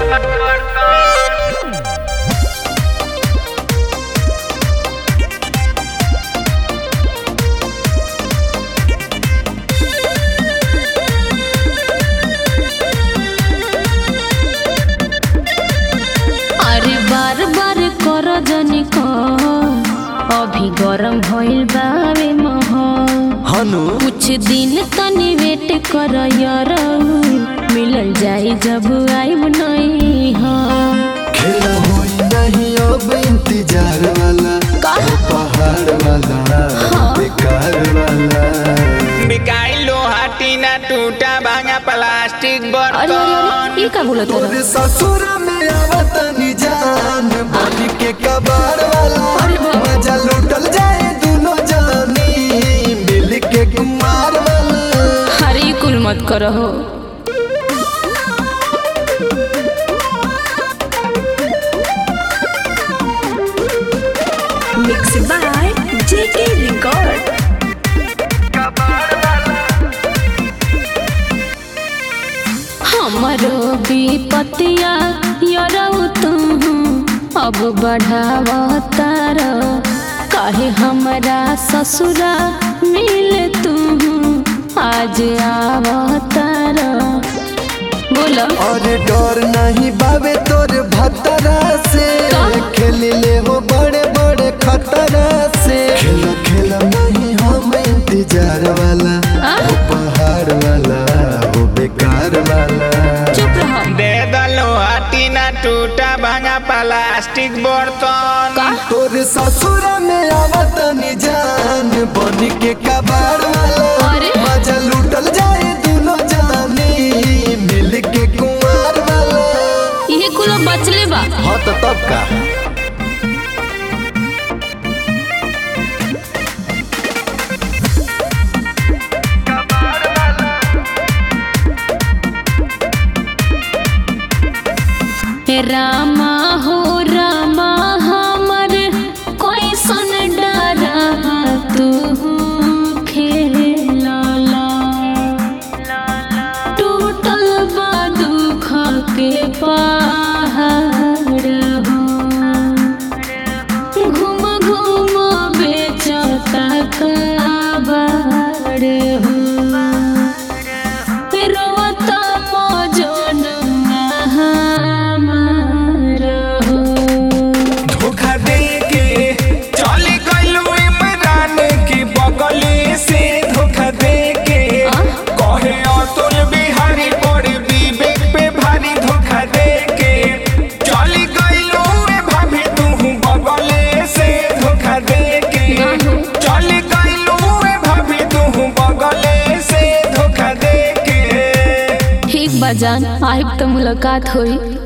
अरे बार बार कर जनी को अभी गरम भइल बावे मह हनु कुछ दिन तनी वेट कर यरऊ मिलल जाई जब आइब नहीं हाँ खेला होई नहीं अब इंतजार वाला का? वो पहाड़ वाला बेकार वाला बिकाई लोहा टीना टूटा भांगा प्लास्टिक अरे अरे बर्तन अरे ये का बोलत तोरे ससुर में आवत जान बन के कबाड़ वाला अरे बाप। मजा लूटल जाए दोनों जानी मिल के कुमार वाला अरे कुल मत करहो Mixed by JK Record. हमरो विपतिया यरऊ तू अब बढ़ावतार काहे हमरा ससुरा मिल तू आज आवतार बोलो और डर नहीं बाबे तोर भतरा से का? खेल ले हो बड़े बड़े खतरा से खेला खेला नहीं हम इंतजार वाला आ? वो पहाड़ वाला वो बेकार वाला चुप रहो दे द लोहा टीना टूटा भांगा प्लास्टिक बर्तन का तोर ससुर में आवत जान बन के कबाड़ वाला अरे? मजा लूटल जाए दोनों जानी मिल के कुमार वाला ये कुल बचले बा हाँ तो तब का रामा हो रामा हमर कोई सन डरा तू खेला टूटल बा दुख के पहाड़ हो घूम घूम बेचता काबाड़ हो रोता मौजन हमार हो धोखा दे के चल गइलू इमरान की बगली से धोखा दे के आ? कहे अतुल बिहारी पर विवेक पे भारी धोखा दे के चल गइलू ए भाभी तू बगले से धोखा दे के ना हो। चल गइलू ए भाभी तू बगले से धोखा दे के ठीक बा जान आइब तो मुलाकात होई